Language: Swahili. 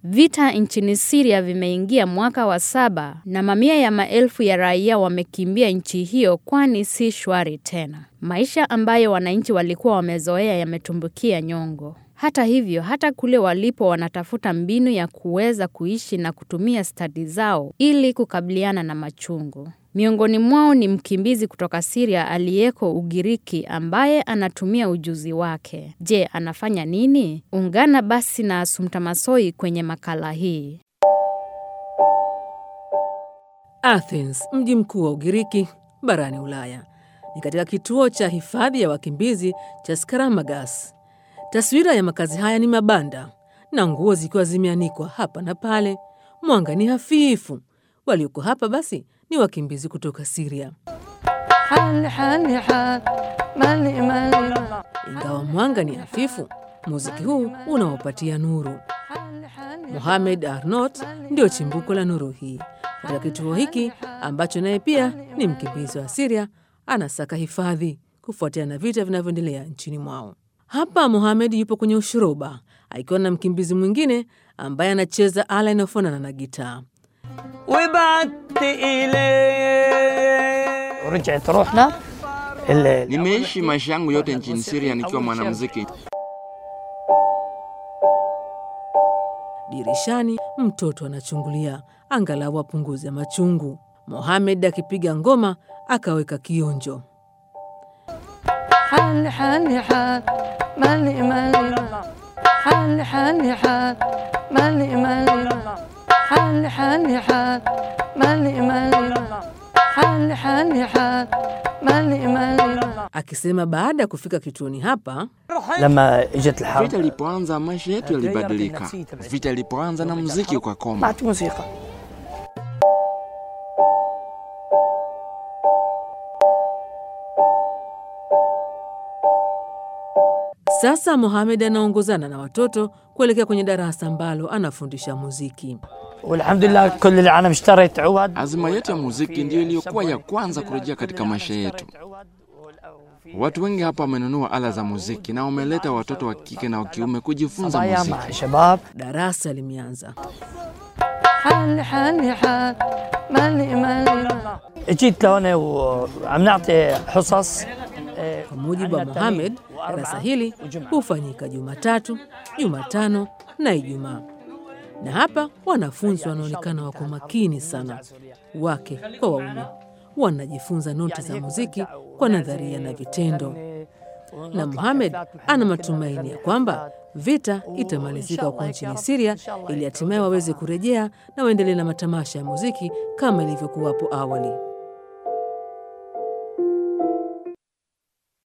Vita nchini Syria vimeingia mwaka wa saba na mamia ya maelfu ya raia wamekimbia nchi hiyo kwani si shwari tena. Maisha ambayo wananchi walikuwa wamezoea yametumbukia nyongo. Hata hivyo, hata kule walipo wanatafuta mbinu ya kuweza kuishi na kutumia stadi zao ili kukabiliana na machungu. Miongoni mwao ni mkimbizi kutoka Syria aliyeko Ugiriki ambaye anatumia ujuzi wake. Je, anafanya nini? Ungana basi na Asumta Masoi kwenye makala hii. Athens, mji mkuu wa Ugiriki barani Ulaya, ni katika kituo cha hifadhi ya wakimbizi cha Skaramagas. Taswira ya makazi haya ni mabanda na nguo zikiwa zimeanikwa hapa na pale. Mwanga ni hafifu. Walioko hapa basi ni wakimbizi kutoka Siria. Ingawa mwanga ni hafifu, muziki huu unawapatia nuru. Mohamed Arnot ndio chimbuko la nuru hii katika kituo hiki ambacho naye pia ni mkimbizi wa Siria, anasaka hifadhi kufuatia na vita vinavyoendelea nchini mwao. Hapa Mohamed yupo kwenye ushuruba akiwa na mkimbizi mwingine ambaye anacheza ala inayofanana na gitaa. Nimeishi maisha yangu yote nchini Syria nikiwa mwanamuziki. Dirishani mtoto anachungulia, angalau apunguze machungu. Mohamed akipiga ngoma akaweka kionjo. Akisema baada ya kufika kituoni hapa لما اجت الحرب Vita ilipoanza maisha yetu yalibadilika. Vita ilipoanza na muziki ukakoma. بعت موسيقى sasa, Mohamed anaongozana na watoto kuelekea kwenye darasa ambalo anafundisha muziki. والحمد لله كل العالم اشترت عود Azima yetu ya muziki ndiyo iliyokuwa ya kwanza kurejea katika maisha yetu. Watu wengi hapa wamenunua ala za muziki na wameleta watoto wa kike na wa kiume kujifunza صبايا muziki. مع شباب Darasa limeanza. اجيت لهون وعم نعطي حصص آه، Kwa mujibu wa عنا Mohamed, تمرين وأربعة darasa hili وجمعة. hufanyika Jumatatu, Jumatano na Ijumaa, na hapa wanafunzi wanaonekana wako makini sana, wake kwa waume, wanajifunza noti za muziki kwa nadharia na vitendo. Na Mohamed ana matumaini ya kwamba vita itamalizika huko nchini Siria ili hatimaye waweze kurejea na waendelee na matamasha ya muziki kama ilivyokuwa hapo awali.